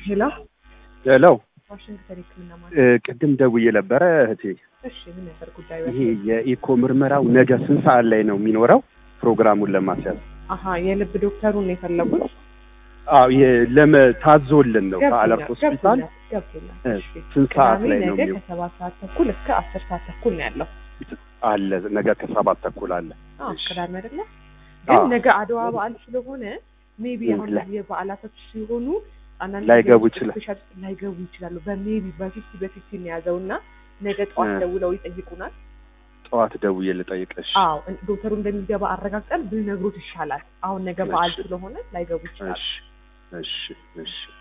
ሄሎ ሄሎ ዋሽንግተን ሕክምና ማለት እ፣ ቅድም ደውዬ ነበረ እህቴ። እሺ፣ ምን ነበር ጉዳዩ? ይሄ የኢኮ ምርመራው ነገ ስንት ሰዓት ላይ ነው የሚኖረው? ፕሮግራሙን ለማስያዝ አሀ የልብ ዶክተሩን ነው የፈለጉት? አዎ፣ ይሄ ለመ ታዞልን ነው ከአለርት ገብቶኛል፣ ሆስፒታል። ገብቶኛል። እ፣ እሺ፣ ስንት ሰዓት ቅዳሜ ላይ ነው ነገ የሚው ከሰባት ሰዓት ተኩል እስከ አስር ሰዓት ተኩል ነው ያለው። አለ? ነገ ከሰባት ተኩል አለ። አዎ እሺ። ቅዳሜ አይደለ? አዎ። ግን ነገ አድዋ በዓል ስለሆነ ሜቢ እ፣ አሁን ላይ- የበዓላቶች ሲሆኑ አንዳንድ ላይገቡ ነገሮች ይችላል። ስፔሻል ላይገቡ ይችላሉ። በሜቢ በፊፍቲ በፊፍቲ ነው የያዘው እና ነገ ጠዋት እ። ደውለው ይጠይቁናል። ጠዋት ደውዬ ልጠይቅሽ። አዎ እን- ዶክተሩ እንደሚገባ አረጋግጠን ብንነግሮት ይሻላል። አሁን ነገ በዓል እሺ። ስለሆነ ላይገቡ ይችላሉ። እሺ፣ እሺ፣ እሺ።